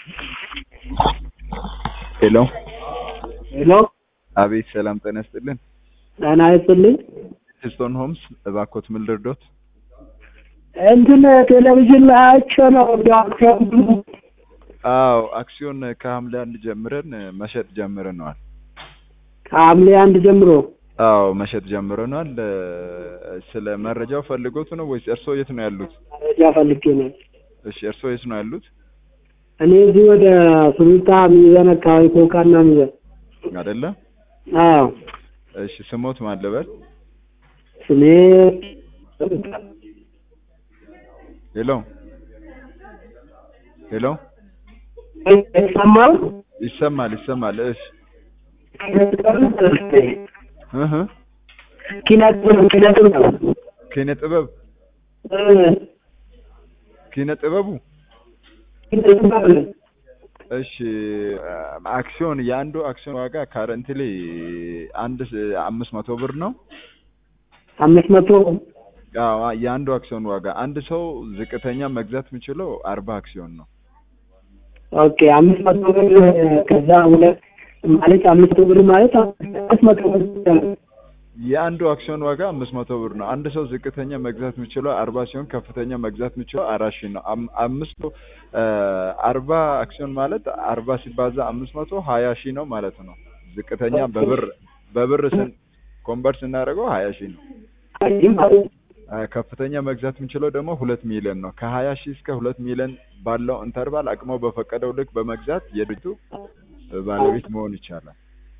ሄሎ ሄሎ አቤት፣ ሰላም ጤና ይስጥልን። ጤና ይስጥልኝ። ሂልስቶን ሆምስ እባክዎት ምን ልርዶት? እንትን ቴሌቪዥን ላይ አይቼ ነው ዶክተር አዎ አክሲዮን ከሐምሌ አንድ ጀምረን መሸጥ ጀምረነዋል። ከሐምሌ አንድ ጀምሮ አዎ መሸጥ ጀምረናል። ስለ መረጃው ፈልጎት ነው ወይስ እርስዎ የት ነው ያሉት? መረጃ ፈልጌ ነው። እሺ እርስዎ የት ነው ያሉት? እኔ እዚህ ወደ ሱሉልታ ሚዛን አካባቢ ኮካና ሚዛን አይደለ? አዎ እሺ ስሞት ማን ልበል? ስሜ ሄሎ ሄሎ ሰማው ይሰማል ይሰማል። እሺ እህ ኪነት ኪነት ነው ኪነ ጥበብ ኪነ ጥበቡ እሺ አክሲዮን የአንዱ አክሲዮን ዋጋ ካረንትሊ አንድ አምስት መቶ ብር ነው። አምስት መቶ አዎ የአንዱ አክሲዮን ዋጋ አንድ ሰው ዝቅተኛ መግዛት የሚችለው አርባ አክሲዮን ነው። ኦኬ አምስት መቶ ብር ከዛ ሁለት ማለት አምስት መቶ ብር ማለት አምስት መቶ ብር የአንዱ አክሲዮን ዋጋ አምስት መቶ ብር ነው። አንድ ሰው ዝቅተኛ መግዛት የሚችለው አርባ ሲሆን ከፍተኛ መግዛት የሚችለው አራት ሺህ ነው። አም- አምስት አርባ አክሲዮን ማለት አርባ ሲባዛ አምስት መቶ ሀያ ሺህ ነው ማለት ነው። ዝቅተኛ በብር በብር ስን ኮንቨርት ስናደርገው ሀያ ሺህ ነው። አ፣ ከፍተኛ መግዛት የሚችለው ደግሞ ሁለት ሚሊዮን ነው። ከሀያ ሺህ እስከ ሁለት ሚሊዮን ባለው ኢንተርቫል አቅሞ በፈቀደው ልክ በመግዛት የድርጅቱ ባለቤት መሆን ይቻላል።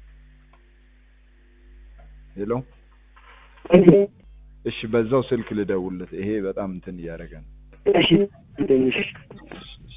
ሄሎ እሺ፣ በዛው ስልክ ልደውልለት። ይሄ በጣም እንትን እያደረገ ነው። እሺ